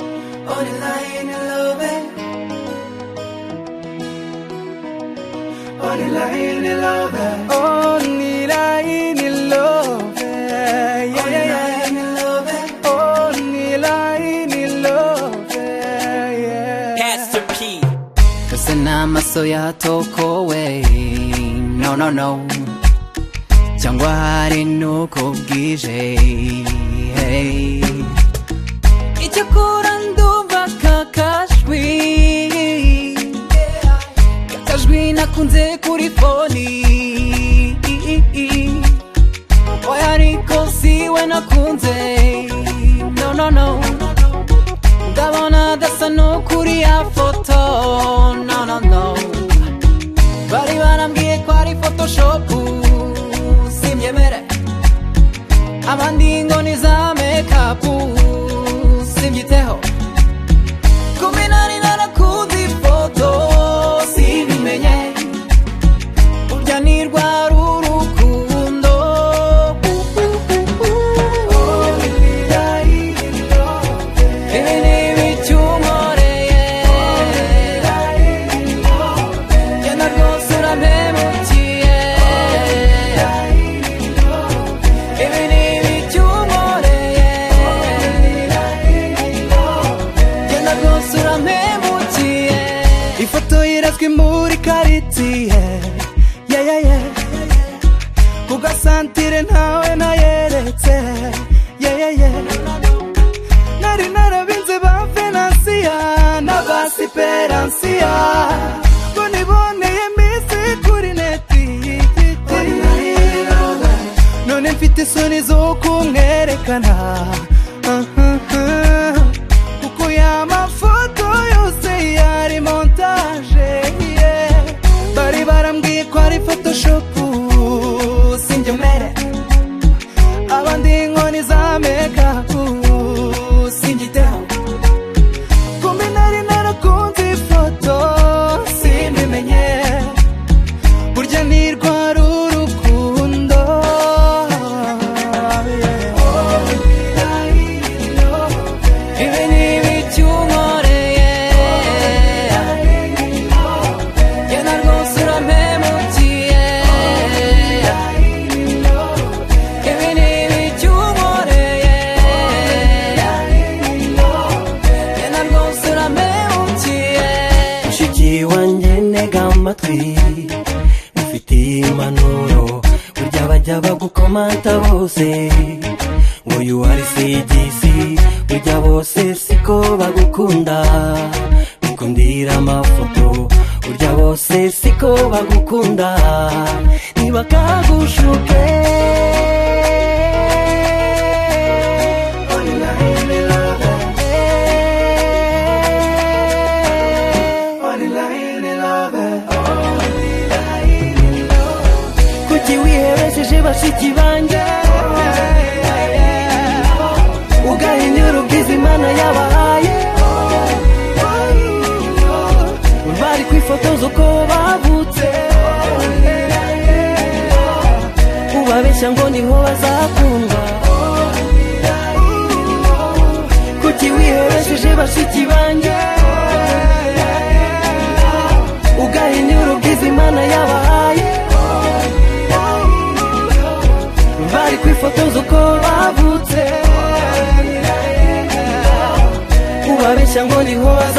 morning lying in love it. Only lying in love it. Only lying in love. Yeah, Only yeah, yeah. lying in love it. Only lying in love. Yeah, yeah. Pastor P. Cause inamaso yatokowe no no no cyangwa hari nuko bwije hey. icyakora ndumva kakajwi kakajwi nakunze kuri foni oya ariko siwe nakunze no no no ndabona adasa n'ukuri ya foto no no no bari barambwiye ko ari photoshopu simyemere abandi ngo ni za mekapu simbyiteho kumi nari narakunze ifoto simbimenye urya ni rwa rurukundo Ibi ni ibicyumoreye genda rwose urampemukiye Ibi ni ibicyumoreye genda rwose urampemukiye Ifoto irazwi muri karitsiye yeah, yeah, yeah. ku gasantire ntawe nayeretse yeah, yeah, yeah. nari narabinze ba venansiya na ba siperansiya ngo niboneye minsi kuri neti none mfite isoni zo kumwerekana Ah, ah, ah. kuko ya mafoto yose yari montage yeah. bari barambwiye ko ari photoshopu sinjye mere abandi nkoni za mekapu sinjyiteho kumbe nari narakunze ifoto simbimenye burya ni rwa rurukundo yeah. Ibi ni ibicyumoreye genda rwose urampemukiye Ibi ni ibicyumoreye genda rwose urampemukiye mushiki wanjye ntega amatwi ufitiye impanuro burya bajya bagukomanta bose ngo you are CGC burya bose siko bagukunda bikundira amafoto burya bose siko bagukunda ntibakagushuke Only lying in love it. Only lying in love it. kuki wiherekeje bashiki banjye ugahinyura ubwiza imana yabahaye bari kwifotoza uko bavutse ubabeshya ngo niho bazakundwa kuki wiherekeje bashiki banjye ugahinyura ubwiza imana yabahaye bari kwifotoza uko bavutse ubabeshya ngo niho baza